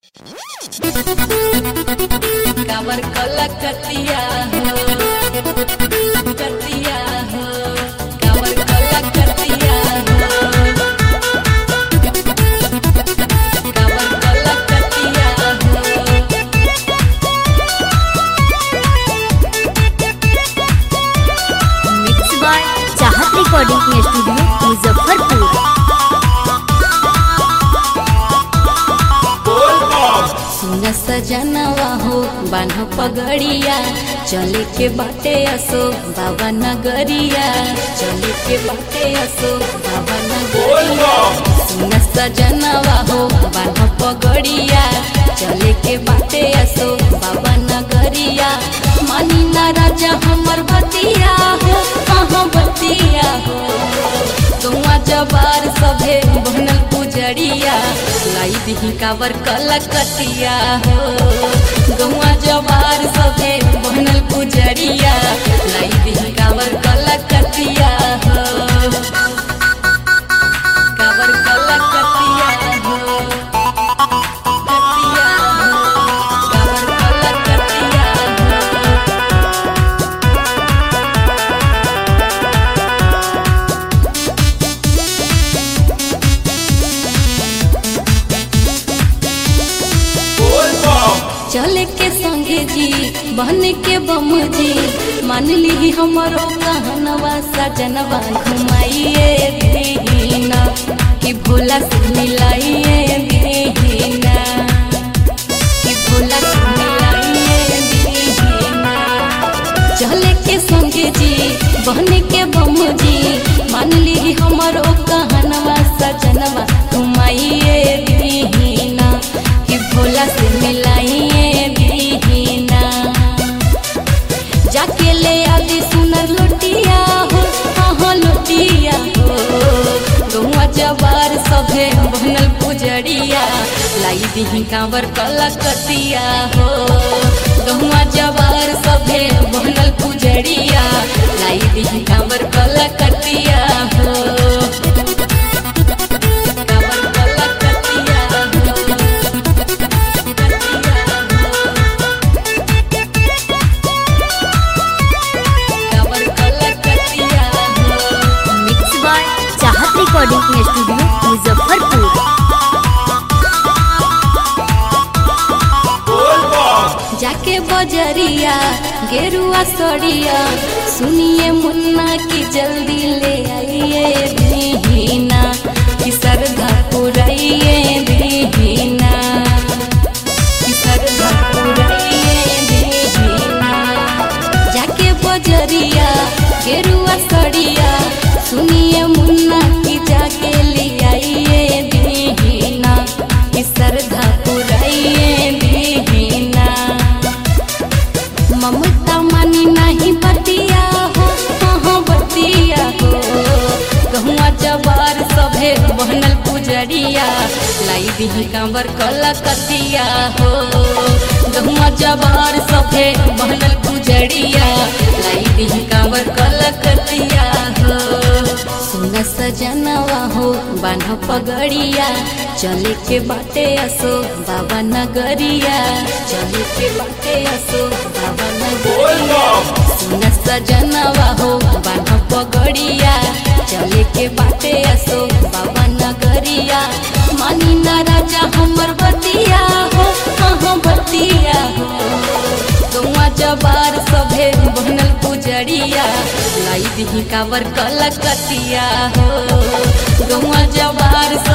काबर कला कतिया हो कतिया हो काबर कला कतिया हो काबर कला कतिया हो mix by Chahat recording studio Muzaffarpur सुन सजनवा हो बान्ह पगड़िया चले के बाटे असो बाबा नगरिया चले के बाटे असो बाबा नगरिया सुन सजनवा हो बान्ह पगड़िया चले के बाटे असो बाबा नगरिया मानी ना राजा हमर बतिया हो कहाँ बतिया हो तुआ जबार सभे बनल पुजरिया लाई दिही काबर कलकतिया हो गौआ जबार सभे बनल पुजरिया लाई दिही काबर कलकतिया हो काबर कलकतिया हो कतिया हो काबर कलकतिया हो चले के संगे जी बहन के बम जी मान ली हमरो कहनवा सजनवा घुमाइए दीना कि भोला से मिलाइए दीना कि भोला से मिलाइए दीना चले के संगे जी बहन के बम जी मान ली हमरो कहनवा सजनवा घुमाइए दीना कि भोला से मिलाइए दीना जाके ले आदि सुनर लुटिया हो हाँ लुटिया हो गौआ जबार सभे बनल पुजरिया लाई दिही कांवर कलकतिया हो गौआ जबार सभे बनल पुजरिया लाई दिही कांवर कलकतिया हो कांवर कलकतिया हो कांवर कलकतिया हो mix by Chahat recording studio Muzaffarpur जाके बजरिया गेरुआ सड़िया सुनिए मुन्ना की जल्दी ले आइए दीना कि सरधा पुराइए दीना कि सरधा पुराइए दीना जाके बजरिया गेरुआ सड़िया सुनिए मुन्ना की जाके ले आइए दीना कि सरधा पुराइए दीना ममता मानी नहीं बतिया हो हाँ बतिया हो गहुआ जबार सभे बनल पुजरिया लाई दिही कांवर कलकतिया हो गहुआ जबार सभे बनल पुजरिया लाई दिही कांवर कलकतिया हो सुन सजनवा हो बान्ह पगड़िया चले के बाटे असो बाबा नगरिया चले के बाटे असो बाबा नगरिया सुन सजनवा हो बान्ह पगड़िया चले के बाटे असो बाबा नगरिया मानी ना राजा हमर बतिया हो कहाँ बतिया हो गौआ जबार सभे बनल पुजरिया लाई दिही काबर कलकतिया हो गौआ जबार